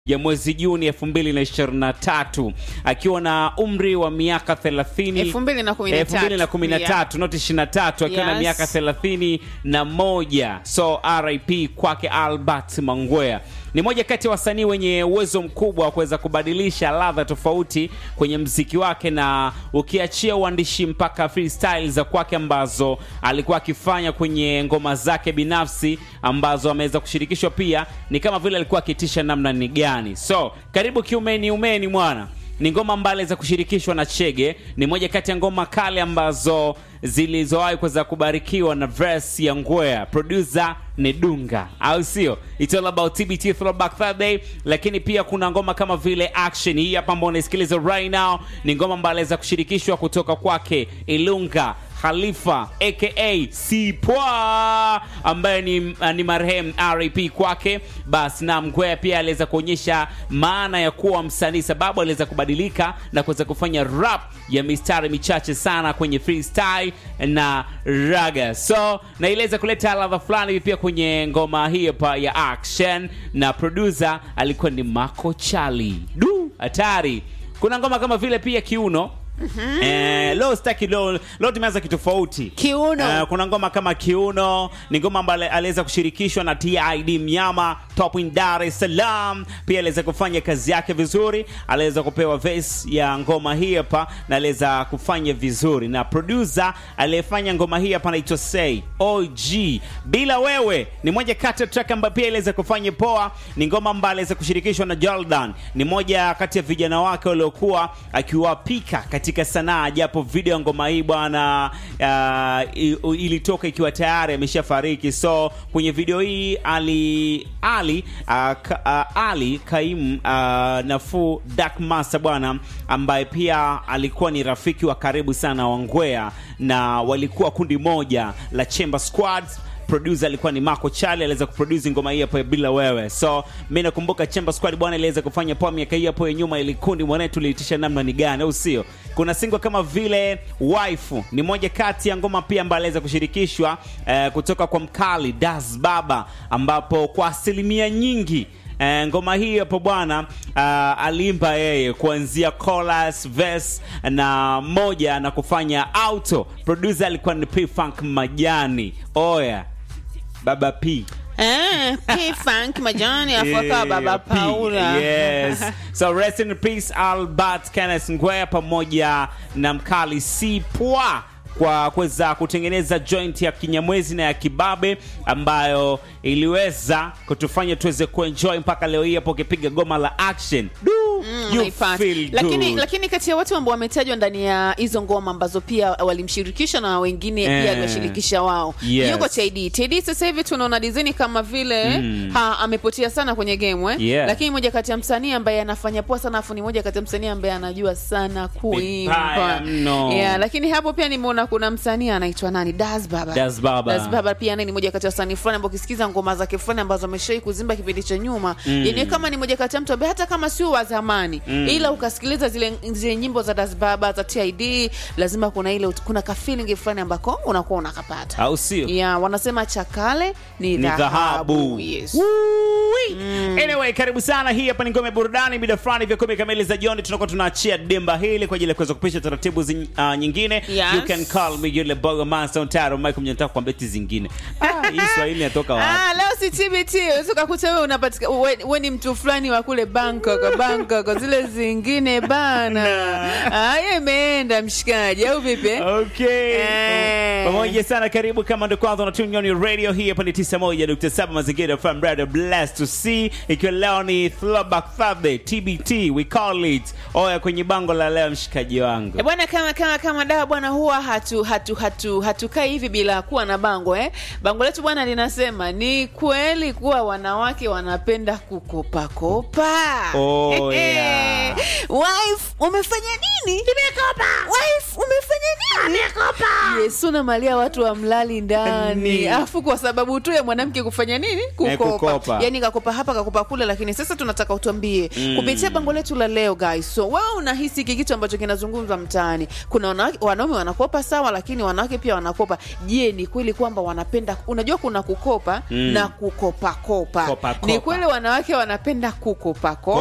ya mwezi Juni 2023 akiwa na umri wa miaka 30 2013. 2013 not 23 akiwa na Yes. miaka 31 so RIP kwake Albert Mangwea ni moja kati ya wasanii wenye uwezo mkubwa wa kuweza kubadilisha ladha tofauti kwenye mziki wake, na ukiachia uandishi mpaka freestyle za kwake ambazo alikuwa akifanya kwenye ngoma zake binafsi ambazo ameweza kushirikishwa pia, ni kama vile alikuwa akitisha namna ni gani. So karibu kiumeni umeni mwana ni ngoma mbali za kushirikishwa na Chege. Ni moja kati ya ngoma kali ambazo zilizowahi kuweza kubarikiwa na verse ya Ngwea. Producer ni Dunga, au sio? It's all about TBT Throwback Thursday, lakini pia kuna ngoma kama vile Action. Hii hapa ambayo unaisikiliza right now ni ngoma mbali za kushirikishwa kutoka kwake Ilunga Khalifa aka Sipwa ambaye ni, ni marehemu RIP kwake. Basi na Mgwea pia aliweza kuonyesha maana ya kuwa msanii, sababu aliweza kubadilika na kuweza kufanya rap ya mistari michache sana kwenye freestyle na raga, so na iliweza kuleta ladha fulani hivi pia kwenye ngoma hii hapa ya Action, na producer alikuwa ni Mako Chali. Du, hatari! Kuna ngoma kama vile pia Kiuno Eh, leo sitaki leo, leo tumeanza kitofauti Kiuno. Eh, kuna ngoma kama Kiuno ni ngoma ambayo aliweza kushirikishwa na TID Mnyama Top in Dar es Salaam. Pia aliweza kufanya kazi yake vizuri, aliweza kupewa verse ya ngoma hii hapa na aliweza kufanya vizuri, na producer aliyefanya ngoma hii hapa anaitwa Say OG. Bila wewe ni moja kati ya track ambayo pia iliweza kufanya poa. Ni ngoma ambayo aliweza kushirikishwa na Jordan, ni moja kati ya vijana wake waliokuwa akiwapika katika sanaa, japo video ya ngoma hii bwana uh, i- ilitoka ikiwa tayari ameshafariki. So kwenye video hii Ali Ali uh, ka, uh, Ali Kaimu uh, Nafuu Dark Master bwana, ambaye pia alikuwa ni rafiki wa karibu sana wa Ngwea na walikuwa kundi moja la Chamber Squads producer alikuwa ni Marco Chale, aliweza kuproduce ngoma hii hapo ya bila wewe. So mimi nakumbuka Chamber Squad bwana iliweza kufanya poa miaka hii hapo ya nyuma, ili kundi mwanetu liitisha namna ni gani, au sio? Kuna single kama vile Wife ni moja kati ya ngoma pia ambayo aliweza kushirikishwa eh, kutoka kwa mkali Das Baba, ambapo kwa asilimia nyingi Eh, ngoma hii hapo bwana uh, aliimba yeye kuanzia chorus, verse na moja na kufanya auto. Producer alikuwa ni P Funk Majani. Oya Baba P. Eh, P-Funk majani afu akawa baba P. Paula. Yes. So rest in peace Albert Kenneth Ngwea pamoja na mkali Sipwa kwa kuweza kutengeneza joint ya kinyamwezi na ya kibabe ambayo iliweza kutufanya tuweze kuenjoy mpaka leo hii hapo ukipiga goma la action. Du, you Naipata. feel lakini good. lakini kati ya watu ambao wametajwa ndani ya hizo ngoma ambazo pia walimshirikisha na wengine Eh. pia aliwashirikisha wao Yes. yuko TD TD sasa hivi tunaona design kama vile ha, amepotea sana kwenye game eh? Yeah. lakini moja kati ya msanii ambaye anafanya poa sana afu ni moja kati ya msanii ambaye anajua sana kuimba Vibaya mno. yeah, lakini hapo pia nimeona kuna msanii anaitwa nani Das Baba Das Baba. Das Baba pia naye ni moja kati ya wasanii fulani ambao ukisikiza ngoma zake fulani ambazo ameshawahi kuzimba kipindi cha nyuma mm. yani kama ni moja kati ya mtu ambaye hata kama sio wa zamani mm. ila ukasikiliza zile zile nyimbo za Das Baba za TID lazima kuna ile kuna ka feeling fulani ambako unakuwa unakapata au sio? yeah, wanasema chakale ni ni dhahabu dhahabu yes. Woo-wee. Anyway, karibu sana. Hii hapa ni ngome ya burudani, mida fulani vya kumi kamili za jioni tunakuwa tunaachia demba hili kwa ajili ya kuweza kupisha taratibu zin, uh, nyingine. Yes. You can call me yule bogo master Ontaro Michael mnataka kwa beti zingine. Ah, hii Swahili inatoka wapi? Ah, leo si TBT unaweza ukakuta wewe unapatika we, we ni mtu fulani wa kule Bangkok Bangkok zile zingine bana ah, yeye imeenda mshikaji au vipi Okay. Eh. Pamoja sana karibu kama ndo kwanza unatune on your radio hii hapa ni 91.7 mazingira FM radio blessed to see ikiwa leo ni throwback Thursday TBT we call it. Oya kwenye bango la leo mshikaji wangu. Eh, bwana kama kama kama dawa bwana huwa hatu hatu hatu hatukai hivi bila kuwa na bango eh bango letu bwana linasema ni kweli kuwa wanawake wanapenda kukopakopa Oh, yeah. wife umefanya nini nimekopa wife umefanya nini nimekopa yesu na malia watu wa mlali ndani Ni. afu kwa sababu tu ya mwanamke kufanya nini kukopa, kukopa. yani kakopa hapa kakopa kule lakini sasa tunataka utuambie Mm. kupitia bango letu la leo guys so wewe unahisi hiki kitu ambacho kinazungumzwa mtaani kuna wanawake- wanaume wanakopa sawa lakini wanawake pia wanakopa je ni kweli kwamba wanapenda unajua kuna kukopa Mm. na kukopakopa Kopa, ni kopa. kweli wanawake wanapenda kukopakopa